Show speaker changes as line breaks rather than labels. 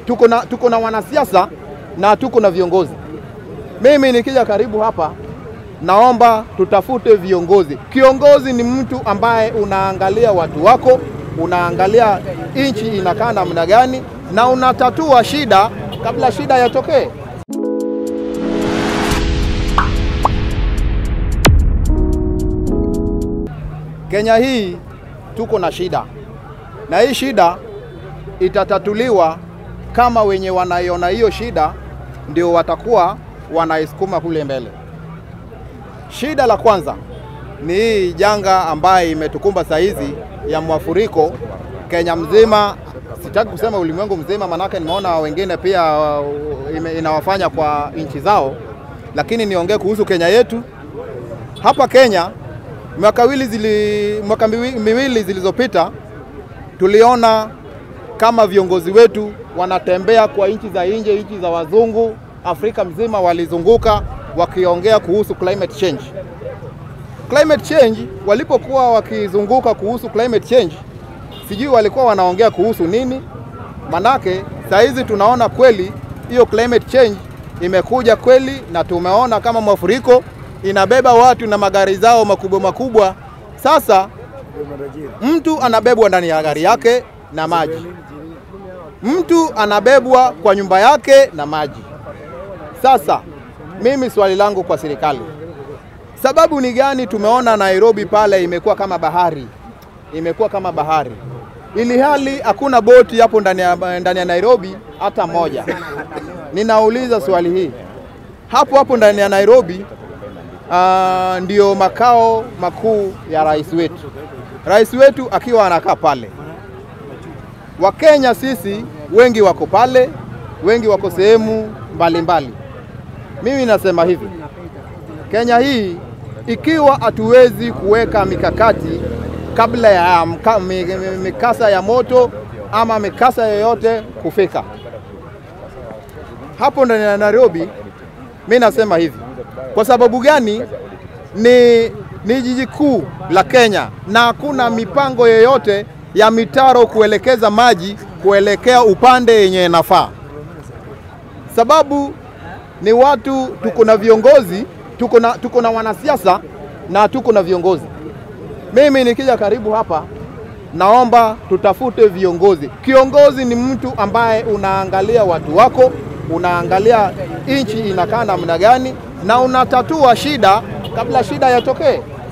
tuko na, tuko na wanasiasa na tuko na viongozi. Mimi nikija karibu hapa, naomba tutafute viongozi. Kiongozi ni mtu ambaye unaangalia watu wako, unaangalia nchi inakaa namna gani, na unatatua shida kabla shida yatokee. Kenya hii tuko na shida, na hii shida itatatuliwa kama wenye wanaiona hiyo shida ndio watakuwa wanaisukuma kule mbele. Shida la kwanza ni hii janga ambaye imetukumba saa hizi ya mwafuriko Kenya mzima, sitaki kusema ulimwengu mzima, manake nimeona wengine pia uh, ime- inawafanya kwa nchi zao, lakini niongee kuhusu Kenya yetu. Hapa Kenya mwaka wili zili, mwaka miwi- miwili zilizopita tuliona kama viongozi wetu wanatembea kwa nchi za nje, nchi za wazungu, Afrika mzima walizunguka wakiongea kuhusu climate change. Climate change, walipokuwa wakizunguka kuhusu climate change, sijui walikuwa wanaongea kuhusu nini, manake saa hizi tunaona kweli hiyo climate change imekuja kweli, na tumeona kama mafuriko inabeba watu na magari zao makubwa makubwa. Sasa mtu anabebwa ndani ya gari yake na maji, mtu anabebwa kwa nyumba yake na maji. Sasa mimi swali langu kwa serikali, sababu ni gani? Tumeona Nairobi pale imekuwa kama bahari, imekuwa kama bahari, ili hali hakuna boti hapo ndani ya, ndani ya Nairobi hata moja. Ninauliza swali hii, hapo hapo ndani ya Nairobi uh, ndio makao makuu ya rais wetu, rais wetu akiwa anakaa pale. Wakenya sisi wengi wako pale, wengi wako sehemu mbalimbali. Mimi nasema hivi, Kenya hii ikiwa hatuwezi kuweka mikakati kabla ya mka, mi- mi- mikasa ya moto ama mikasa yoyote kufika hapo ndani ya Nairobi, mi nasema hivi. Kwa sababu gani? Ni, ni jiji kuu la Kenya na hakuna mipango yoyote ya mitaro kuelekeza maji kuelekea upande yenye inafaa. Sababu ni watu, tuko na viongozi, tuko na, tuko na wanasiasa na tuko na viongozi. Mimi nikija karibu hapa, naomba tutafute viongozi. Kiongozi ni mtu ambaye unaangalia watu wako, unaangalia nchi inakaa namna gani, na unatatua shida kabla shida yatokee.